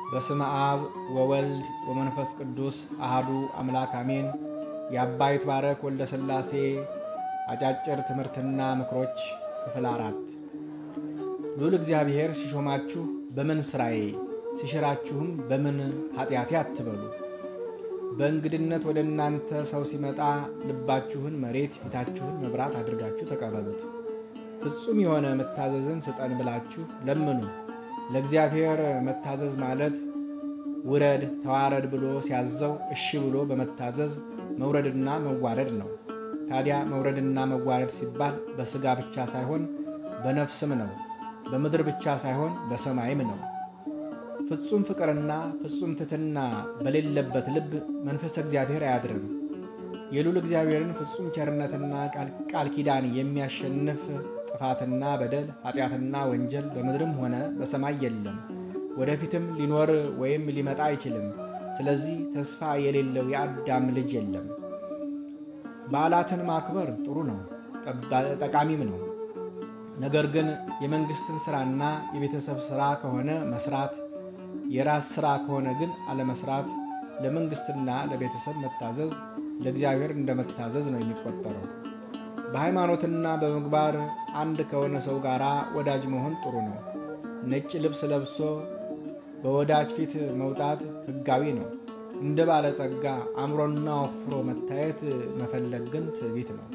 በስመ አብ ወወልድ ወመንፈስ ቅዱስ አሃዱ አምላክ አሜን። የአባ ይትባረክ ወልደ ሥላሴ አጫጭር ትምህርትና ምክሮች ክፍል አራት ልዑል እግዚአብሔር ሲሾማችሁ በምን ሥራዬ ሲሽራችሁም በምን ኃጢአቴ አትበሉ። በእንግድነት ወደ እናንተ ሰው ሲመጣ ልባችሁን መሬት ፊታችሁን መብራት አድርጋችሁ ተቀበሉት። ፍጹም የሆነ መታዘዝን ስጠን ብላችሁ ለምኑ። ለእግዚአብሔር መታዘዝ ማለት ውረድ ተዋረድ ብሎ ሲያዘው እሺ ብሎ በመታዘዝ መውረድና መዋረድ ነው። ታዲያ መውረድና መዋረድ ሲባል በሥጋ ብቻ ሳይሆን በነፍስም ነው። በምድር ብቻ ሳይሆን በሰማይም ነው። ፍጹም ፍቅርና ፍጹም ትሕትና በሌለበት ልብ መንፈሰ እግዚአብሔር አያድርም። የልዑል እግዚአብሔርን ፍጹም ቸርነትና ቃል ኪዳን የሚያሸንፍ ጥፋትና በደል ኃጢአትና ወንጀል በምድርም ሆነ በሰማይ የለም፣ ወደፊትም ሊኖር ወይም ሊመጣ አይችልም። ስለዚህ ተስፋ የሌለው የአዳም ልጅ የለም። በዓላትን ማክበር ጥሩ ነው፣ ጠቃሚም ነው። ነገር ግን የመንግሥትን ሥራና የቤተሰብ ሥራ ከሆነ መስራት፣ የራስ ሥራ ከሆነ ግን አለመስራት፣ ለመንግሥትና ለቤተሰብ መታዘዝ ለእግዚአብሔር እንደ መታዘዝ ነው የሚቆጠረው። በሃይማኖትና በምግባር አንድ ከሆነ ሰው ጋር ወዳጅ መሆን ጥሩ ነው። ነጭ ልብስ ለብሶ በወዳጅ ፊት መውጣት ሕጋዊ ነው። እንደ ባለጸጋ አምሮና ወፍሮ መታየት መፈለግ ግን ትዕቢት ነው።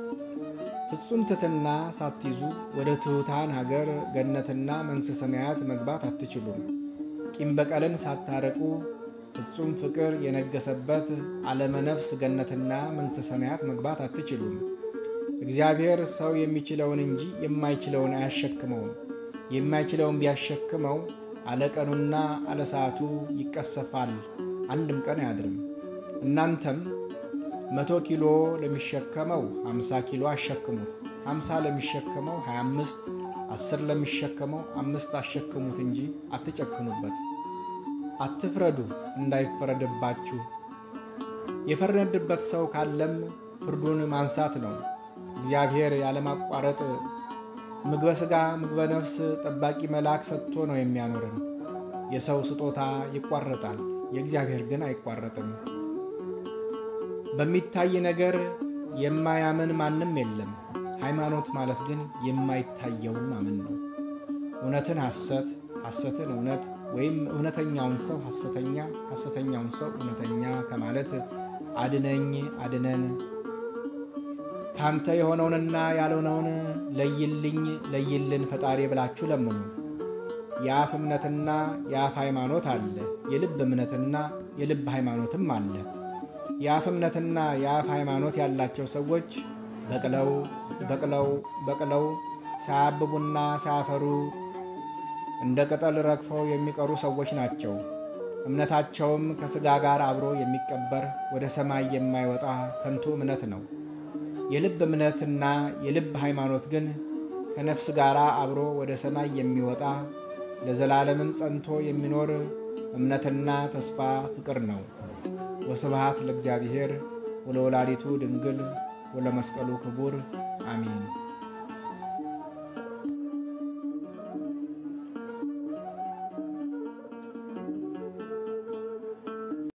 ፍጹም ትሕትና ሳትይዙ ወደ ትሑታን ሀገር ገነትና መንግሥተ ሰማያት መግባት አትችሉም። ቂም በቀልን ሳታረቁ ፍጹም ፍቅር የነገሰበት ዓለመ ነፍስ ገነትና መንግሥተ ሰማያት መግባት አትችሉም። እግዚአብሔር ሰው የሚችለውን እንጂ የማይችለውን አያሸክመውም። የማይችለውን ቢያሸክመው አለቀኑና አለሰዓቱ ይቀሰፋል፣ አንድም ቀን አያድርም። እናንተም መቶ ኪሎ ለሚሸከመው አምሳ ኪሎ አሸክሙት፣ አምሳ ለሚሸከመው ሀያ አምስት አስር ለሚሸከመው አምስት አሸክሙት እንጂ አትጨክኑበት። አትፍረዱ እንዳይፈረድባችሁ። የፈረድበት ሰው ካለም ፍርዱን ማንሳት ነው። እግዚአብሔር ያለማቋረጥ ምግበ ሥጋ ምግበ ነፍስ ጠባቂ መልአክ ሰጥቶ ነው የሚያኖርን። የሰው ስጦታ ይቋረጣል፣ የእግዚአብሔር ግን አይቋረጥም። በሚታይ ነገር የማያምን ማንም የለም። ሃይማኖት ማለት ግን የማይታየውን ማመን ነው። እውነትን ሐሰት፣ ሐሰትን እውነት ወይም እውነተኛውን ሰው ሐሰተኛ፣ ሐሰተኛውን ሰው እውነተኛ ከማለት አድነኝ አድነን ካንተ የሆነውንና ያልሆነውን ለይልኝ ለይልን ፈጣሪ ብላችሁ ለምኑ። የአፍ እምነትና የአፍ ሃይማኖት አለ፣ የልብ እምነትና የልብ ሃይማኖትም አለ። የአፍ እምነትና የአፍ ሃይማኖት ያላቸው ሰዎች በቅለው በቅለው በቅለው ሳያብቡና ሳያፈሩ እንደ ቅጠል ረግፈው የሚቀሩ ሰዎች ናቸው። እምነታቸውም ከሥጋ ጋር አብሮ የሚቀበር ወደ ሰማይ የማይወጣ ከንቱ እምነት ነው። የልብ እምነትና የልብ ሃይማኖት ግን ከነፍስ ጋር አብሮ ወደ ሰማይ የሚወጣ ለዘላለምም ጸንቶ የሚኖር እምነትና ተስፋ ፍቅር ነው። ወስብሐት ለእግዚአብሔር ወለወላዲቱ ድንግል ወለመስቀሉ ክቡር አሜን።